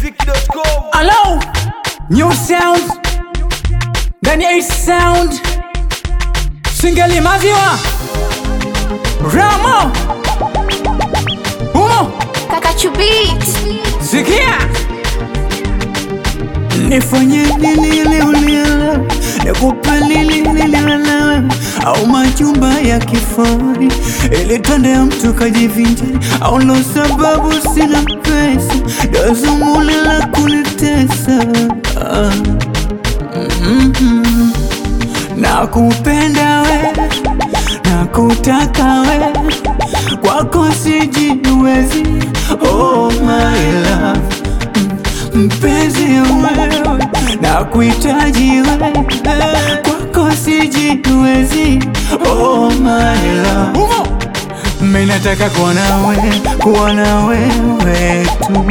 malawimusic.com Hello, new sound ndani ya hii sound singeli maziwa ramo umo Kaka Chubit. sikia nifanye nini leo leo nikupe nini leo au majumba ya kifahari ili twende ya mtu kajivinjari au ndo sababu sina pesa dazumuni la kunitesa ah. Mhm. nakupenda we nakutaka we kwako sijiwezi oh my love mpenzi wewe na kuhitaji wewe kwako sijiwezi oh my love mimi nataka kuwa nawe kuwa na wewe tu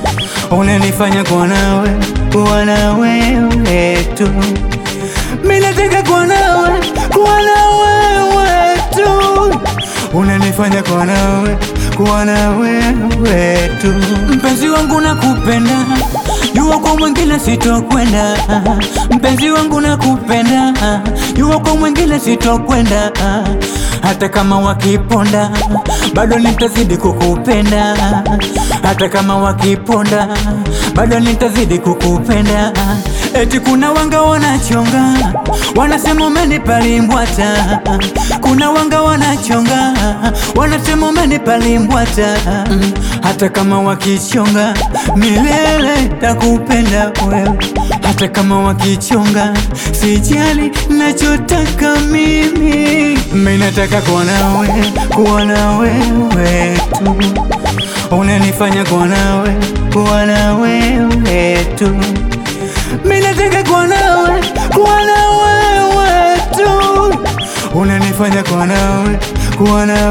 unanifanya kuwa nawe kuwa na wewe tu mimi nataka kuwa nawe kuwa na wewe tu unanifanya kuwa nawe kuwa na wewe tu mpenzi wangu nakupenda jua kwa mwingine sitokwenda mpenzi wangu nakupenda jua kwa mwingine sitokwenda hata kama wakiponda bado nitazidi kukupenda hata kama wakiponda bado nitazidi kukupenda eti kuna wanga wanachonga wanasema umenipalimbwata kuna wanga wanachonga wanasema umenipalimbwata mm, hata kama wakichonga milele takupenda wewe hata kama wakichonga sijali nachotaka mimi mimi nataka kuwa nawe kuwa na wewe tu unanifanya kuwa nawe kuwa na wewe tu mimi nataka kuwa nawe kuwa na wewe tu unanifanya kuwa nawe kuwa na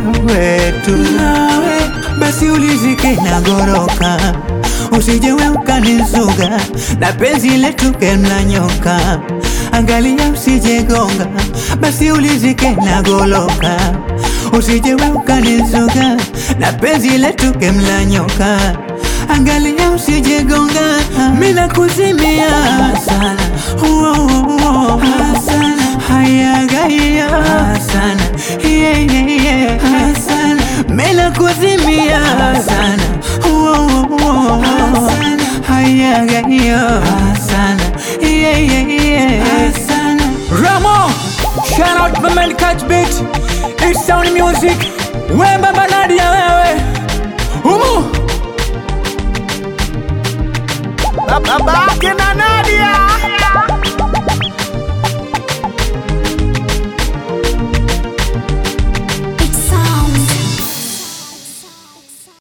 wewe tu nawe basi ulizike na goroka usijewe ukanizuga na penzi letu kemla nyoka angalia usijegonga basi ulizike na goloka usijewe ukanizuga na penzi letu kemla nyoka angalia usijegonga mina kuzimia sana Uo, uo, uo. sana hayagaya sana yeah, yeah, yeah. sana mina kuzimia sana Uo, uo, uo. sana hayagaya sana yeah, yeah, yeah. sana Ramo shout out my man catch beat it's sound music wemba banadia wewe umu babake na nadia